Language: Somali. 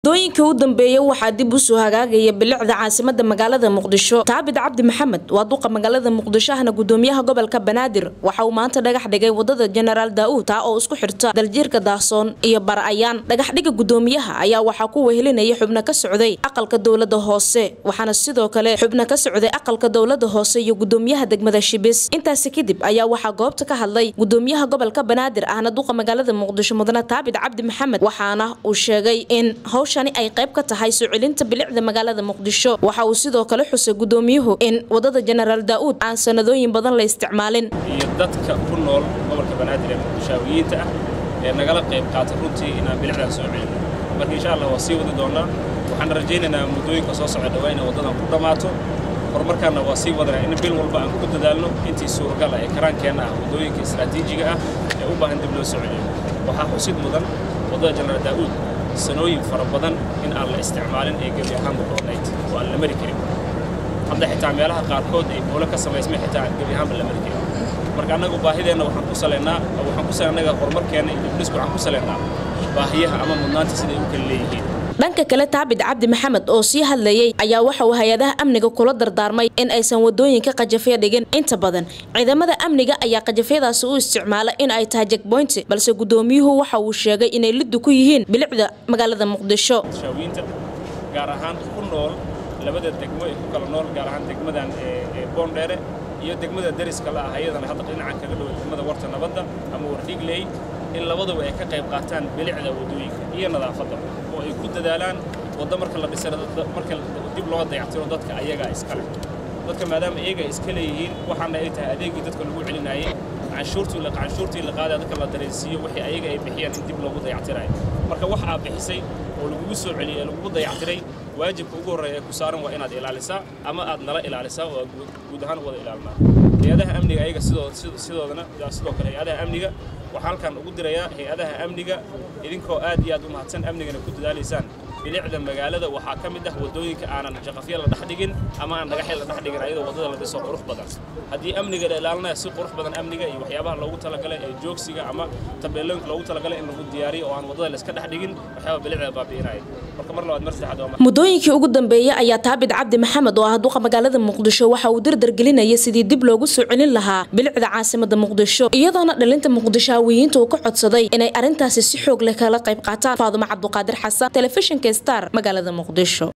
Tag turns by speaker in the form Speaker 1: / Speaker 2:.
Speaker 1: dooyinkii u dambeeyey waxaa dib usoo hagaagaya bilicda caasimada magaalada muqdisho taabid cabdi maxamed waa duqa magaalada muqdisho ahna gudoomiyaha gobolka banaadir waxa uu maanta dhagax dhigay wadada jenaraal daa-uud taa oo isku xirta daljiirka daahsoon iyo bara'ayaan dhagaxdhiga gudoomiyaha ayaa waxaa ku wehelinaya xubno ka socday aqalka dowlada hoose waxaana sidoo kale xubno ka socday aqalka dowlada hoose iyo gudoomiyaha degmada shibis intaasi kadib ayaa waxaa goobta ka hadlay gudoomiyaha gobolka banaadir ahna duqa magaalada muqdisho mudane taabid cabdi maxamed waxaana uu sheegay in hawshani ay qayb ka tahay soo celinta bilicda magaalada muqdisho waxa uu sidoo kale xusay gudoomiyuhu in wadada jenaraal daa-uud aan sanadooyin badan la isticmaalin
Speaker 2: iyo dadka ku nool gobolka banaadir ee muqdishaawiyiinta ah ee nagala qayb qaata runtii inaan bilicdan soo celino marka insha allah waa sii wadi doonaa waxaan rajaynaynaa muddooyinka soo socda dhawaa inay waddadan ku dhammaato horumarkaanna waa sii wadanaa in bil walba aan ku dadaalno intii suuragal ah ee karaankeenna ah waddooyinka istaraatiijiga ah ee u baahan dib loo soo celiyo waxaa xusid mudan waddada jenaraal daa-uud sanooyin fara badan in aan la isticmaalin ee gebi ahaanba dhoodnayd oo aan la mari karin hadda xitaa meelaha qaarkood ay buulo ka samaysmay xitaa aan gebi ahaanba la mari karin marka annagu baahideenna waxaan ku salaynaa waxaan ku salaynaa annaga horumarkeenna iyo dibdhisku waxaan ku salaynaa baahiyaha ama mudnaanta siday u kala leeyihiin
Speaker 1: dhanka kale taabid cabdi maxamed oo sii hadlayay ayaa waxa uu hay-adaha amniga kula dardaarmay in aysan wadooyinka qajafya dhigin inta badan ciidamada amniga ayaa qajafyadaasi u isticmaala in ay tahay jekboynti balse gudoomiyuhu waxa uu sheegay inay liddu ku yihiin bilicda magaalada muqdisho
Speaker 2: shaawiinta gaar ahaan ku nool labada degmo ee ku kala nool gaar ahaan degmadan ee boondheere iyo degmada dariska la ah iyadana hadda dhinacan kaga dhow degmada warta nabadda ama wardhigley in labaduba ay ka qayb qaataan bilicda waddooyinka iyo nadaafadda oo ay ku dadaalaan waddo marka la dhisana marka dib loo dayactiro dadka ayagaa iska leh dadka maadaama iyaga iska leeyihiin waxaana ay tahay adeegii dadka lagu celinayay canshuurtii la canshuurtii la qaadaya dadka la dareensiiyo wixii ayaga ay bixiyaan in dib loogu dayactirayo marka wax aad bixisay oo lagugu soo celiyay ee lagugu dayactiray waajibka ugu horreeya ee ku saaran waa inaad ilaalisaa ama aad nala ilaalisaa oo guud ahaan wada ilaalinaa hay-adaha amniga ayaga sidoo sidoodana sidoo kale hay-adaha amniga waxaa halkan ugu dirayaa hay-adaha amniga idinkoo aad iyo aad u mahadsan amnigana ku dadaalaysaan bilicda magaalada waxaa ka mid ah waddooyinka aanan jaqafya la dhex dhigin ama aan dhagaxya la dhex dhigin ayadoo waddada la dhiso qurux badan haddii amniga la ilaalinaya si qurux badan amniga iyo waxyaabaha loogu talagalay ee joogsiga ama tabeelooyinka loogu talagalay in lagu diyaariyo oo aan waddada la iska dhex dhigin waxyaaba bilicda baabi'inaya marka mar labaad mar saddexaad waa
Speaker 1: muddooyinkii ugu dambeeyey ayaa taabid cabdi maxamed oo ah duqa magaalada muqdisho waxa uu dardargelinayay sidii dib loogu soo celin lahaa bilicda caasimada muqdisho iyadoona dhalinta muqdishaawiyiinta uu ka codsaday inay arrintaasi si xoog leh kala qayb qaataan faadumo cabduqaadir xasan telefishinka star magaalada muqdisho